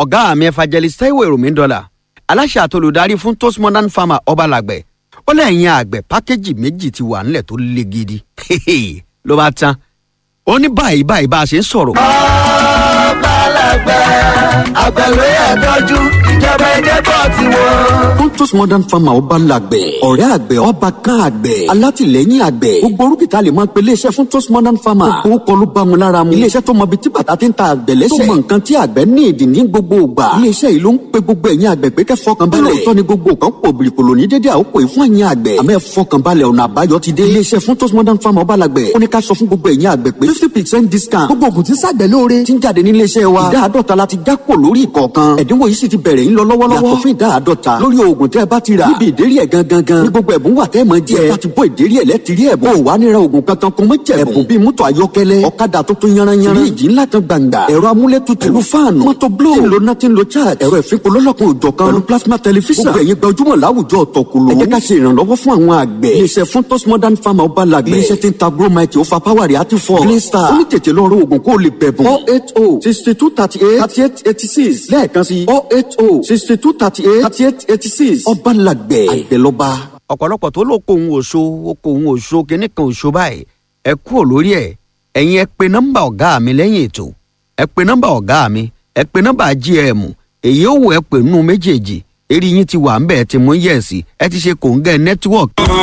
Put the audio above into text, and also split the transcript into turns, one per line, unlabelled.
ọ̀gá mi evangelist taiwo èròmí dọ́là aláṣẹ àtolùdarí fún toast modern farmer ọbalàgbẹ̀ ó lẹ́yìn àgbẹ̀ pákéjì méjì ti wà nílẹ̀ tó le gidi ló bá tán ó ní báyìí báyìí bá a ṣe ń sọ̀rọ̀.
ọbalàgbẹ̀ àgbẹ̀ ló yẹ tọ́jú ìjọba ẹ̀jẹ̀ bọ̀ tiwọn.
Pontus Modern Farmer ọba làgbẹ̀. ọ̀rẹ́ àgbẹ̀ ọba kan àgbẹ̀. alátìlẹ́yìn àgbẹ̀. gbogbo orúkìtà lè máa pe iléeṣẹ́ fún Pontus Modern Farmer. gbogbo kọ́ ló bá mu lára mu. iléeṣẹ́ tó mọ ibi tí bàtà ti ń ta àgbẹ̀ lẹ́sẹ̀. tó mọ nǹkan tí àgbẹ̀ ní ìdí ní gbogbo ìgbà. iléeṣẹ́ yìí ló ń pe gbogbo ẹ̀yin àgbẹ̀ pé kẹ́ fọkàn balẹ̀. lóòótọ́ ni gbogbo nǹkan pò bìrìkòlò ní dédé àkókò yìí fún ẹ̀yin àgbẹ̀. àmọ́ ẹ fọkàn balẹ̀ ọ̀nà àbáyọ ti dé. iléeṣẹ́ fún Pontus Modern Farmer ọba làgbẹ̀. ó ní ká sọ fún gbogbo ẹ̀yin àgbẹ̀ pé fifty percent discount. gbogbo ògùn tí ń ṣàgbẹ̀ lóore. ti ń jáde ní iléeṣẹ́ wa. ìdá àádọ́ta la ti já kò lórí ìkọ̀ọ̀kan. ẹ̀dínwó yìí sì ti bẹ̀rẹ̀ ń lọ lọ́wọ́lọ́wọ́. yàtọ̀ fún ìdá àádọ́ta lórí oògùn tẹ́ ẹ bá ti rà. níbi ìdérí ẹ̀ gangan gan. ní gbogbo ẹ̀bùn wà tẹ́ ẹ máa jẹ. ẹ bá ti bọ́ ìdérí ẹ̀ lẹ́tìrí ẹ̀bùn. ó wà nira oògùn kankan kó mọ́ jẹ̀bùn. ẹ̀bùn bíi mọ́tò ayọ́kẹ́lẹ́ ọ̀kadà tuntun yanranyanran. fíríjì ńlá kan gbàǹgbà. ẹ̀rọ amúlétutù. pẹ̀lú fáànù. mọ́tò bló. tí ń lo náà tí ń lo charge. ẹ̀rọ ìfipò lọ́lọ́kan òjọ̀ kan. pẹ̀lú plasma tẹlifíṣàn. gbogbo ẹ̀yin gbajúmọ̀ láwùjọ ọ̀tọ̀kùlù. ẹ jẹ́ ká ṣe ìrànlọ́wọ́ fún àwọn àgbẹ̀. iléeṣẹ́ fún tos modern farmer ọba làgbẹ̀. iléeṣẹ́ tí ń ta gromite ó fa power rẹ̀ àti fọ́. green star. ó ní tètè lọ rọ oògùn kó o lè bẹ̀bùn. four eight oh sixty two thirty eight thirty eight eighty six lẹ́ẹ̀kan sí four eight oh sixty two thirty eight thirty eight eighty six ọba làgbẹ̀ àgbẹ̀lọba.
ọ̀pọ̀lọpọ̀ tó ló kó òun òṣó ó kó òun òṣó kínní kan òṣó báyìí ẹ kúrò lórí ẹ̀ ẹ̀yin ẹ pe nọ́mbà ọ̀gá mi lẹ́yìn ètò ẹ pe nọ́mbà ọ̀gá mi ẹ pe nọ́mbà gm èyí ó wù ẹ pè nínú méjèèjì eré yín ti wà ń bẹ̀ ẹ ti mú yẹ̀sì ẹ ti ṣe kòńgẹ́ nẹ́tíwọ̀kì.